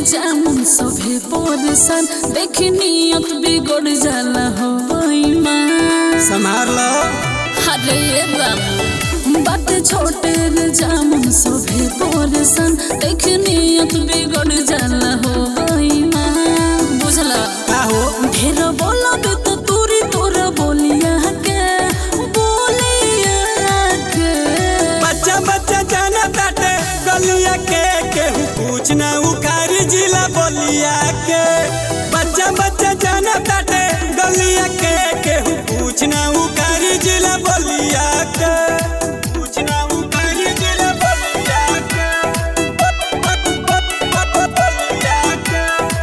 जामुन सभे परेशान देखी नियत बिगड़ जाला हो बेईमान संभाल लो अरे बाबू बात छोटे रे जामुन सभे परेशान देखी नियत बिगड़ जाला हो बेईमान बुझला का हो ढेर बोलब तो तूरी तोरा बोलिया के बोलिया के बच्चा बच्चा जाना ताटे गलिया के केहू पूछ ना उखारी जिला बोलिया के बच्चा बच्चा जाना ताटे गलिया के केहू पूछ ना उखारी जिला बोलिया के पूछ ना उखारी जिला बोलिया के बोलिया के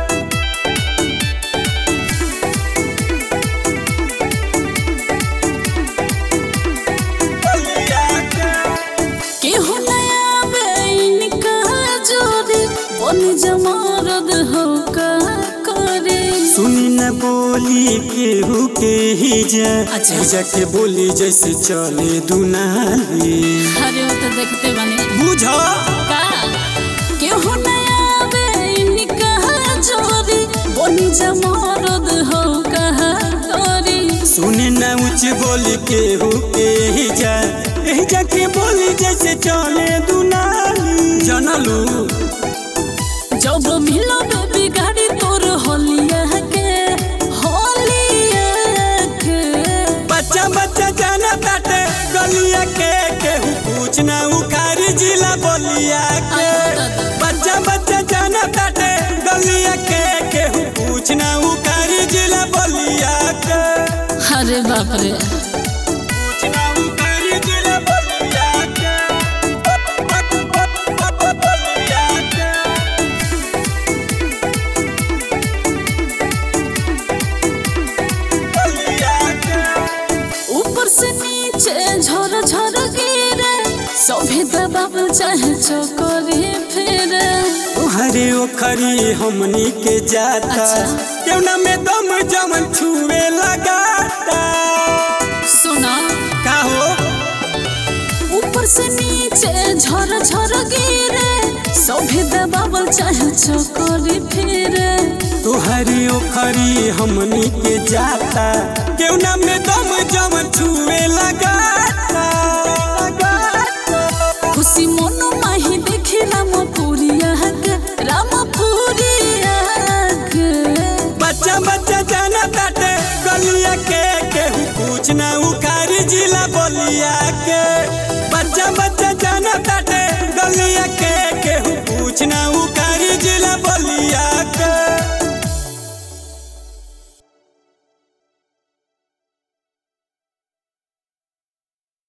बोलिया के केहू नया बेइन का जोड़ी बन जमारद हो का करे सुनी न बोली केहू के ही जा अच्छा। जाके बोली जैसे चले दुनाली अरे वो तो देखते बने बुझो का केहू नया बेइन का जोड़ी बन जमारद हो का करे सुनी न उच बोली केहू के ही जा एही जाके बोली जैसे चले दुनाली जनलू जब मिलो बेबी गाड़ी तोर होलिया के होलिया के बच्चा बच्चा जाना ताटे गलिया के केहू पूछ ना उखारी जिला बोलिया के बच्चा बच्चा जाना ताटे गलिया के केहू पूछ ना उखारी जिला बोलिया के अरे बाप रे पूछ ना उखारी जिला बोलिया के बोलिया के बोलिया के ऊपर से नीचे झर झर गिरे सभी दबाव चाहे चोकरी फिरे हरे ओखरी हमनी के जाता अच्छा। केवना में दम जमन छुए लगाता सुना का हो ऊपर से नीचे झर झर गिरे सभी दबाव चाहे चोकरी फिरे तुहरी ओखरी हमनी के जाता केवना में दम जमन छुए